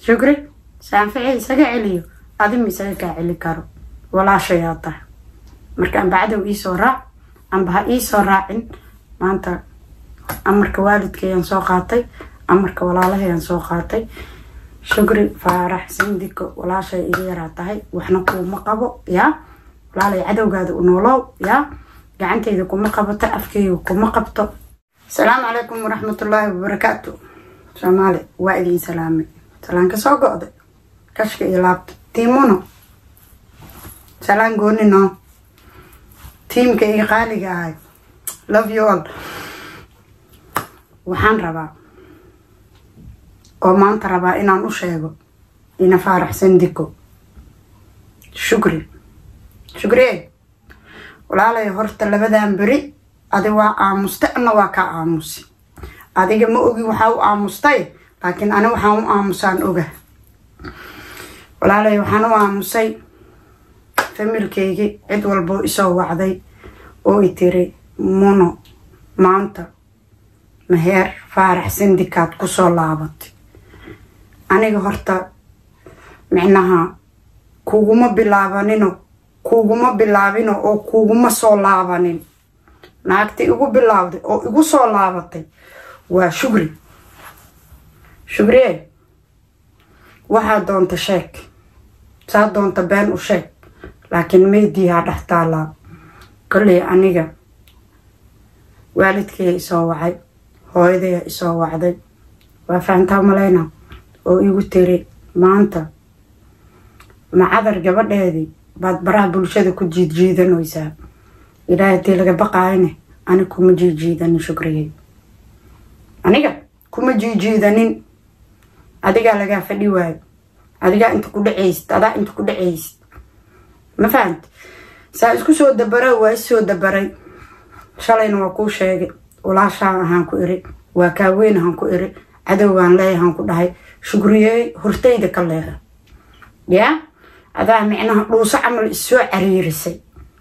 shukri saanfici isaga celiyo adima isaga kaa celi karo walaashayaa tahay marka amba cadow iisoo raac amba ha iisoo raacin maanta amarka waalidkayaan soo qaatay amarka walaalahayaan soo qaatay shukri faarax sindiko walaashay iga yaraa tahay waxna kuuma qabo yaa walaalay cadowgaada u noolow yaa gacantayda kuma qabato afkayga kuma qabto asalaamu calaykum waraxmatullaahi wabarakaatu soomaali waa idiin salaamay salaanka soo go-day kashka iyo laabta tiimuno salaan goonino tiimka iga qaaliga ahay love you all waxaan rabaa oo maanta rabaa inaan u sheego ina faaraxsan diko shukri shukrie walaalay horta labadan beri adi waa aamusta ana waa kaa aamusi adiga ma ogi waxaa u aamustay laakiin ani waxaan u aamusaan oga walaalay waxaan u aamusay familkeygii cid walboo isoo wacday oo i tiri muno maanta maheer faarax sindikaad kusoo laabatay aniga horta micnaha kuguma bilaabanino kuguma bilaabino oo kuguma soo laabanin naagta igu bilaawday oo igu soo laabatay waa shugri shugrie waxaa doonta sheeg saa doonta been u sheeg laakiin meediyaa dhex taalaa kolley aniga waalidkaya isoo wacay hooyadaya isoo wacday waa fahantaa malayna oo igu tiri maanta macadar gabadheedii baad baraha bulshada ku jiidjiidanaysaa ilaahay hadii laga baqaayane ani kuma jiijiidanin shukriyey aniga kuma jiijiidanin adigaa lagaa fadhi waayo adigaa inta ku dhacaysid adaa inta ku dhacaysid ma fahamti saa isku soo dabara waa is soo dabaray shalayna waa kuu sheegay walaashaan ahaan ku iri waa kaaweyn ahaan ku iri cadowgaan leeyahaan ku dhahay shukriyey hortayda ka leeha yaa adaa micnaha dhuuso camal issoo cariirisay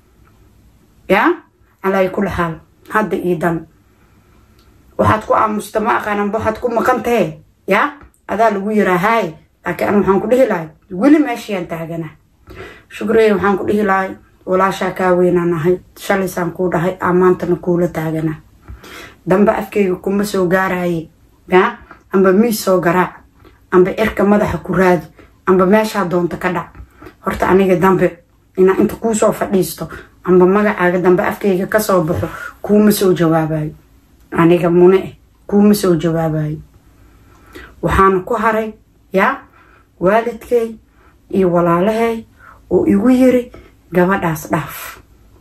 yaa calaa kula xaal hadda io dan waxaad ku aamusta ma aqaananba waxaad ku maqan tahe yaa adaa lagu yiraa haay laakiin an waxaan ku dhihi lahay weli meeshayaan taagana shukriyey waxaan ku dhihi lahay walaashaa kaa weynaan ahay shalaysaan kuu dhahay amaantana kuula taagana dambe afkayga kuma soo gaaraye yaa amba miis soo garaac amba cirka madaxa ku raadi amba meeshaa doonta ka dhac horta aniga dambe inaa inta kuusoo fadhiisto amba magacaaga dambe afkayga kasoo baxo kuuma soo jawaabayo aniga mune eh kuuma soo jawaabayo waxaana ku haray yaa waalidkay iyo walaalahay oo igu yiri gabadhaas dhaaf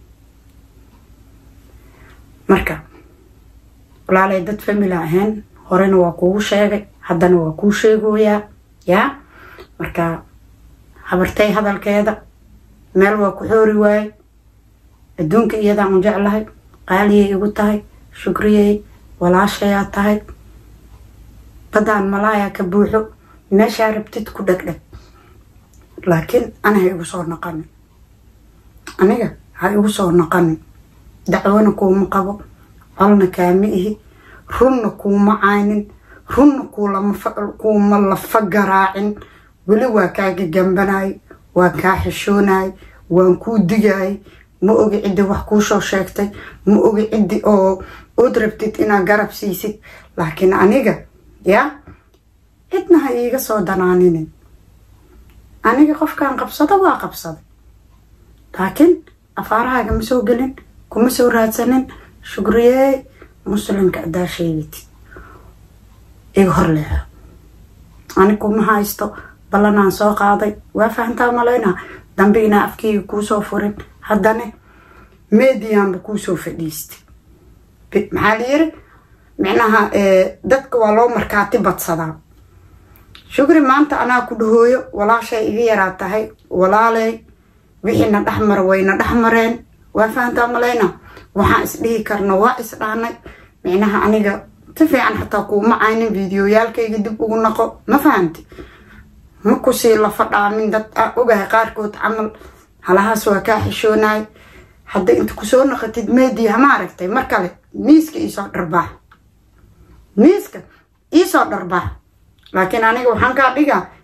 marka walaalay dad famila ahayn horena waa kuugu sheegay haddana waa kuu sheegoyaa yaa marka habartay hadalkeeda meel waa ku xoori waaye adduunka iyadaan u jeclahay qaaliyay igu tahay shukriyey walaashayaa tahay baddaan malaayaa ka buuxo meeshaa rabtid ku dhegdheg laakiin ana ha igu soo naqanin aniga ha igu soo naqanin dacwona kuuma qabo colna kaama ihi runna kuuma caynin runna kuuma lafa garaacin weli waa kaa gagambanay waa kaa xishoonay waan kuu digay ma ogi ciddi wax kuusoo sheegtay ma ogi ciddi oo ood rabtid inaad garab siisid laakiin aniga yaa cidna ha iiga soo danaaninin aniga qofkaan qabsado waa qabsaday laakiin afaarahaaga ma soo gelin kuma soo raadsanin shukriyey muslimka adaa sheegitid iga horleeha ani kuma haysto ballanaan soo qaaday waa fahantaa malaynaa dambe inaa afkeyga kuusoo furin haddana mediyanba kuusoo fadhiistay maxaa la yiri micnaha dadka waa loo markaati badsadaa shukri maanta anaa ku dhahooyo walaashay iga yaraa tahay walaaley wixiina dhexmara wayna dhexmareen waa fahantaa malaynaa waxaan isdhihi karna waa isdhaanay micnaha aniga si fiican xataa kuuma caynin videoyaalkayga dib ugu naqo ma fahamti ma kusii lafa dhaamin dad ogahay qaarkood camal halahaas waa kaa xishoonay hadda inta kusoo naqatid media ma aragtay mar kale miiska iisoo dharbaax miiska iisoo dharbaax laakiin aniga waxaan kaa dhigaa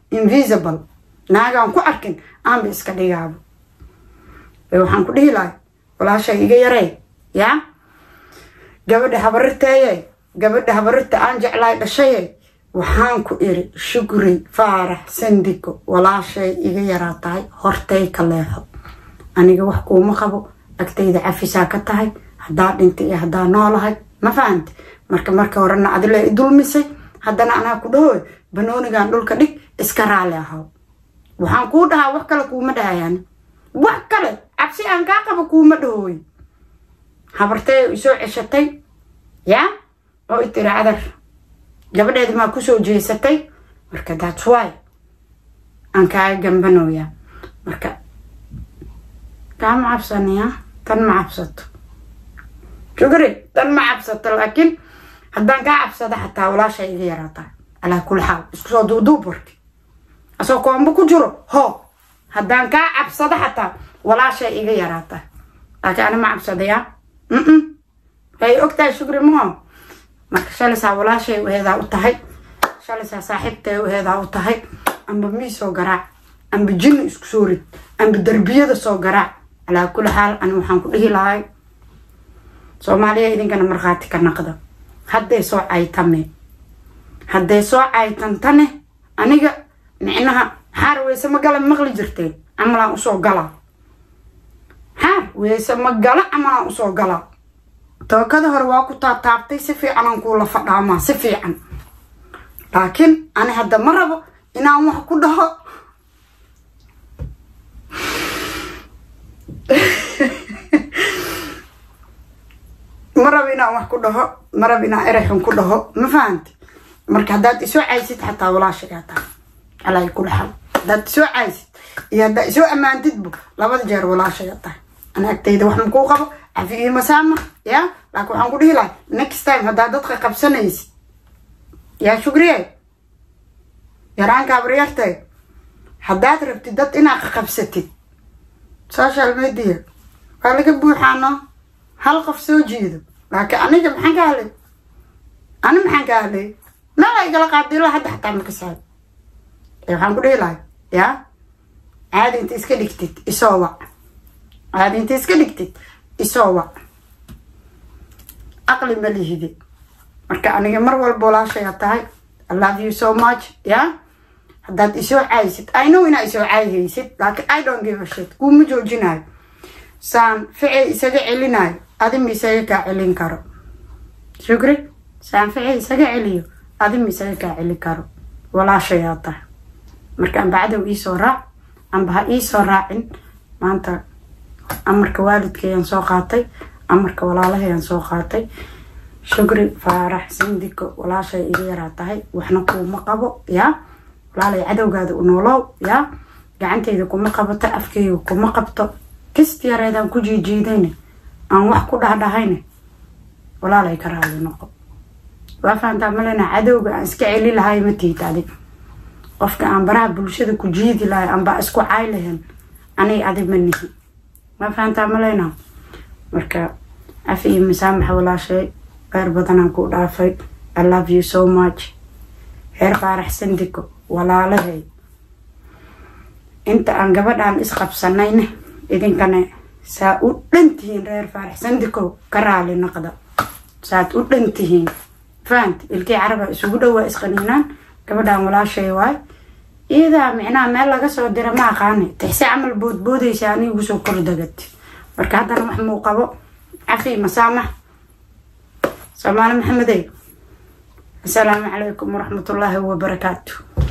invisible naagaan ku arkin aanba iska dhigaabo waxaan ku dhihi lahay walaashay iga yarey yaa gabadha habarirteeye gabadha habarirta aan jeclaay dhashaye waxaan ku iri shukri faarax sandiko walaashay iga yaraa tahay hortay ka leexo aniga wax kuuma qabo agtayda cafisaa ka tahay haddaa dhintay iyo haddaa noolahay ma fahamti marka marka horena adile i dulmisay haddana anaa ku dhahoy banoonigan dhulka dhig iska raali ahaw waxaan kuu dhahaa wax kale kuuma dhahayaan wax kale cabsi aan kaa qabo kuuma dhahooy habartee isoo ceshatay yaa oo i tiri cadar gabadheedi maa kusoo jeesatay marka thats why aan kaaga gambanoyaa marka kaama cabsaniya tan ma cabsato shukri tan ma cabsato laakiin haddaan kaa cabsada xataa walaashay iga yaraataa calaa kuli xaal isku soo duuduub warki asoo koombo ku jiro hoo haddaan kaa cabsado xataa walaashay iga yaraataa laakiin ani ma cabsadayaa mm way ogtahay shukri maho marka shalaysaa walaashay uheedaa u tahay shalaysaa saaxiibtay uheedaa u tahay amba miisoo garaac amba jinni isku soo rid amba derbiyada soo garaac calaa kuli xaal ani waxaan ku dhihi lahay soomaaliya idinkana markhaati ka naqda hadday soo caytame hadday soo caytantane aniga micnaha xaar weyse ma gala maqli jirteen camalaan usoo galaa xaar weyse ma gala camalaan usoo galaa tookada hore waa ku taataabtay si fiicanaan kuula fadhaamaa si fiican laakiin ani hadda ma rabo inaan wax ku dhaho ma rabo inaan wax ku dhaho ma rabo inaan erexun ku dhaho ma fahamti marka haddaad isoo caysid xataa walaashagaa tahay calaa kula xal haddaad isoo caysid iyo haddaad isoo ammaantidbu labada jeer walaashagaa tahay ana agtayda wax makuu qabo cafi iyo masaama ya laakiin waxaan ku dhihi lahay next time haddaad dadka qabsanaysid yaa shugriye yaraanka abaryartay haddaad rabtid dad inaad qabsatid social media waa laga buuxaano hal qof soo jeedo laakiin aniga maxaan ka hadlay ani maxaan ka hadlay meel ay gala qaadilo hadda xataa maka saab waxaan ku dhihi lahay yaa caadi inta iska dhigtid isoo wac caadi inta iska dhigtid isoo wac aqli ma lihide marka aniga mar walba walaashaya tahay i love you so much yaa haddaad isoo caysid i know inaa isoo caayhaysid laakiin i don't give a shit kuuma joojinayo saan ficay isaga celinayo adima isaga kaa celin karo shukri saan ficay isaga celiyo adima isaga kaa celin karo walaashayaa tahay marka amba cadow iisoo raac amba ha iisoo raacin maanta amarka waalidkayaan soo qaatay amarka walaalahayaan soo qaatay shukri faarax sindiko walaashay iga yaraa tahay waxna kuuma qabo yaa walaalay cadowgaada u noolow yaa gacanteyda kuma qabato afkeyga kuma qabto kist yareedaan ku jiijiidayne aan wax ku dhahdhahayne walaalay ka raali noqo waa fahantaa malena cadowga aan iska celi lahay ma tiid adig qofka aan baraha bulshada ku jiidi lahay anbaa isku caay lahen anay adig ma nihi waa fahantaa malena marka cafi iyo masaamaxa walaashay qeyr badanaan ku dhaafay i love you so much heer faarax sandiko walaalahay inta aan gabadhaan isqabsanayne idinkana saa u dhantihiin reer faarax sandiko ka raali naqda saad u dhantihiin fahant ilkii caraba isugu dhowaa isqaniinaan gabadhaan walaashay waay iyadaa micnaha meel laga soo dira ma aqaani tixse camal boodboodaysa ani igu soo kordagad marka haddana wax muu qabo cafi masaamax soomaali maxamedey asalaamu calaykum waraxmatullaahi wabarakaatu